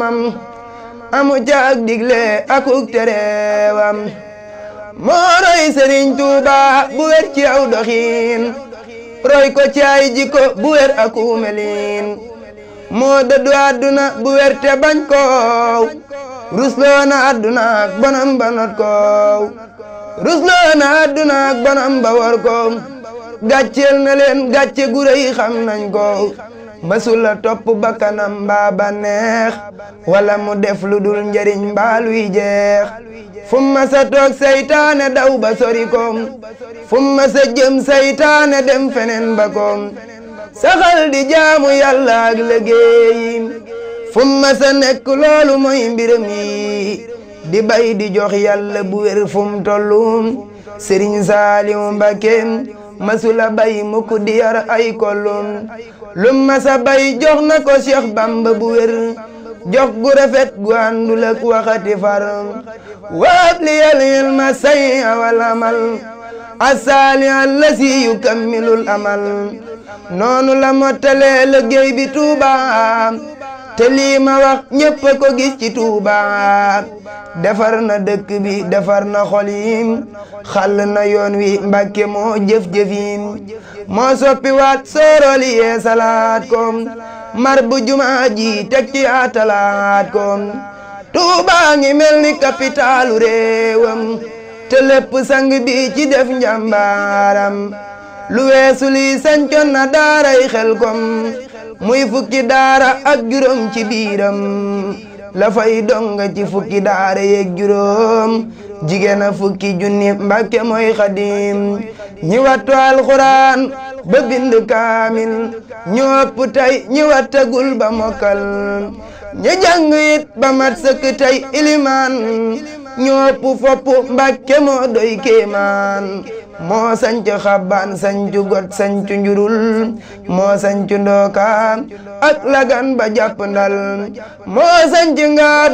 boroomam amu caag digle akuk tereewam moo roy sëriñ tuuba bu wér ci aw doxiin roy ko ci ay jikko bu wér aku melin moo dëddu àdduna bu wér te bañ koow rusloo na àdduna ak bonam ba not koow rusloo na àdduna ak bonam ba war koow gàcceel na leen gàcce gu rëy xam nañ ko masula topp bakkanam mbaa ba neex wala mu def lu dul njariñ mbaa luy jeex fu ma sa toog saytaane daw ba sori ko fu ma sa jëm saytaane dem feneen ba ko saxal di jaamu yàlla ak liggéeyi fu ma sa nekk loolu mooy mbiram yi di bay di jox yàlla bu wér fu mu tollu Sëriñ Saaliw Mbakke masula bay mukk di yar ay kollum lu masa bay jox na ko Cheikh Bamba bu wér jox gu rafet gu àndul ak waxati far waab li yal ilma say awal amal asaali allasi yukammilul amal noonu la mottalee liggéey bi Tuuba te lii ma wax ñépp a ko gis ci Tuuba defar na dëkk bi defar na xol yi xàll na yoon wi Mbàkke moo jëf-jëfin moo soppi waat sooroli yee salaat ko mar bu jumaa ji teg ci atalaat ko Tuuba ngi mel ni kapitaalu réewam te lépp sang bi ci def njàmbaaram lu weesu lii sancoon na daaray xel kom muy fukki daara ak juróom ci biiram la fay donga ci fukki daara yeeg juróom jigéen a fukki junni mbàkke mooy xadim ñi wattu alxuraan ba bind kaamil ñu ëpp tey ñi wattagul ba mokkal ñi jàng it ba mat sëkk tey ilimaan ñu ëpp fopp mbàkke moo doy kéemaan moo sanc xabbaan sancu got sancu njurul moo sancu ndooka ak lagan ba jàpp ndal moo sanc ngaat